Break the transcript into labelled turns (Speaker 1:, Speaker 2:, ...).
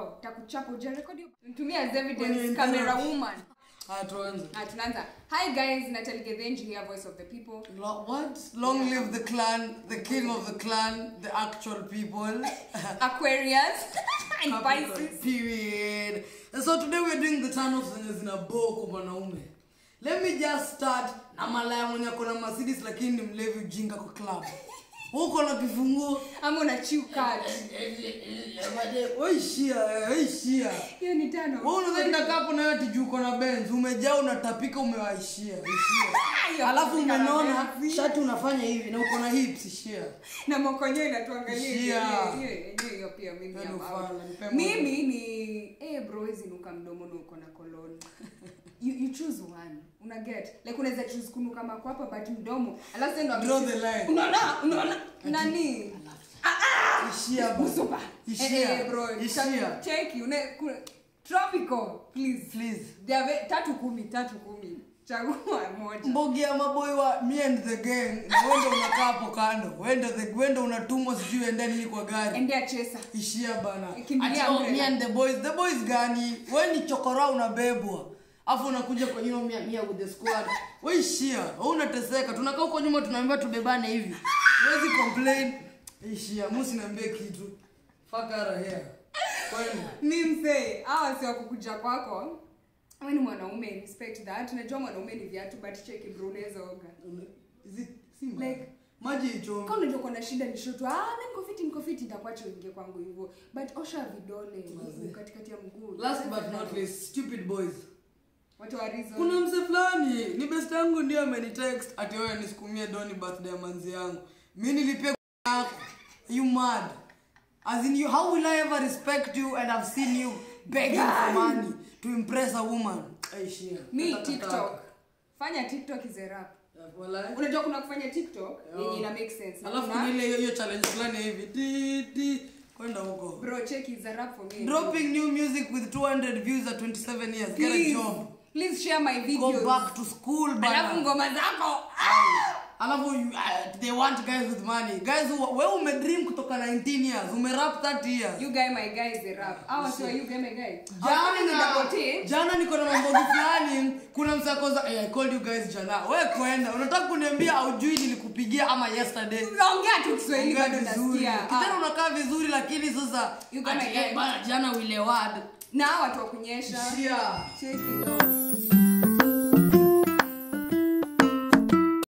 Speaker 1: bro takuchapa ujarekodi tumia as
Speaker 2: Kwenye
Speaker 1: evidence
Speaker 2: internet.
Speaker 1: camera woman
Speaker 2: Ah, tuanze.
Speaker 1: Ah, tunaanza hi guys natalie gethenji here voice of the people
Speaker 2: Lo- What? Long live the clan, the king of the clan, the actual people.
Speaker 1: aquarius and
Speaker 2: Capricorn,
Speaker 1: pisces
Speaker 2: Period. And so today we're doing the turn offs zenye zina boo kwa mwanaume. Let me just start na malaya mwenye ako na Mercedes lakini ni mlevi ujinga kwa club. Huko na kifunguo.
Speaker 1: ama una chiu card
Speaker 2: Waishia, waishia.
Speaker 1: hiyo ni tano
Speaker 2: Wewe unadhani ndakaa hapo na wewe tiju uko na Benz, umejaa unatapika umewaishia, ishia.
Speaker 1: Hiyo
Speaker 2: Alafu
Speaker 1: kufika na
Speaker 2: umenona
Speaker 1: Benz.
Speaker 2: shati unafanya hivi na uko na hips ishia.
Speaker 1: na mokonyo inatuangalia
Speaker 2: Shia.
Speaker 1: hiyo- hiyo- hiyo- hiyo pia mimi
Speaker 2: Yaani
Speaker 1: am out.
Speaker 2: ufala, nipe moja.
Speaker 1: mimi ni eh bro hizi nuka mdomo na uko na koloni you, you choose one una get like unaweza choose kunuka makwapa but mdomo alafu sasa ndo
Speaker 2: Draw
Speaker 1: ame-
Speaker 2: the line.
Speaker 1: unaona unaona nani
Speaker 2: Ishia bana.
Speaker 1: Musuba.
Speaker 2: Ishia.
Speaker 1: Eh, eh, bro
Speaker 2: Ishia.
Speaker 1: cheki une ku- tropical please
Speaker 2: Please.
Speaker 1: They are ve- tatu kumi tatu kumi chagua moja
Speaker 2: mbogi ya maboy wa me and the gang na wende unakaa hapo kando wende the wende unatumwa sijui ende nini kwa gari
Speaker 1: endea chesa
Speaker 2: ishia bana
Speaker 1: Kimbilia
Speaker 2: Ati, oh,
Speaker 1: umbrella.
Speaker 2: me and the boys the boys gani we ni chokora unabebwa afu unakuja kwa you know, mia, mia with the squad we ishia we unateseka tunakaa huko nyuma tunaambiwa tubebane hivi huwezi complain ishia musi niambie kitu fakara here kwani
Speaker 1: mi msee awa si wakukuja kwako we ni mwanaume respect that unajua mwanaume ni viatu but cheki bro unaweza oga
Speaker 2: Is it- si mbaya.
Speaker 1: Like-
Speaker 2: maji ichombe
Speaker 1: kama unajua kuna shida ni shoto ah mi niko fiti niko fiti nitakuacha uingie kwangu hivyo but osha vidole mguu katikati ya mguu
Speaker 2: last but not least stupid boys
Speaker 1: watu wa reason
Speaker 2: kuna mse fulani ni best yangu ndio amenitext ati wewe nisukumie doni birthday ya manzi yangu mi nilipia yako you mad as in you how will i ever respect you and i've seen you begging for money to impress a woman aishia
Speaker 1: mi tiktok fanya tiktok is a rap unajua kuna kufanya tiktok yenye ina make sense Na
Speaker 2: alafu
Speaker 1: kuna-
Speaker 2: kuna ile hiyo- hiyo challenge fulani hivi ti ti kwenda huko
Speaker 1: bro check is a rap for me
Speaker 2: dropping new music with 200 views at 27 years get a
Speaker 1: please
Speaker 2: job
Speaker 1: please share my
Speaker 2: go
Speaker 1: videos
Speaker 2: back to school
Speaker 1: alafu
Speaker 2: bana
Speaker 1: ngoma zako
Speaker 2: alafu you- uh, they want guys with money guys who- wewe umedream kutoka 19 years umerap 30 years
Speaker 1: you guy my guy is a rap awa sio you guy my guy Hawa ni double T.
Speaker 2: jana jana niko na mambogi fulani kuna msakoza hey, i called you guys jana we kwenda unataka kuniambia aujui nilikupigia ama yesterday
Speaker 1: unaongea tu kiswahili
Speaker 2: Ongea
Speaker 1: bado
Speaker 2: vizuri
Speaker 1: nasikia
Speaker 2: kitana
Speaker 1: Ah,
Speaker 2: unakaa vizuri lakini sasa
Speaker 1: You got
Speaker 2: ati,
Speaker 1: my
Speaker 2: eh,
Speaker 1: guy.
Speaker 2: bana jana wilewad
Speaker 1: na hawa watu wa kunyesha
Speaker 2: shia
Speaker 1: cheki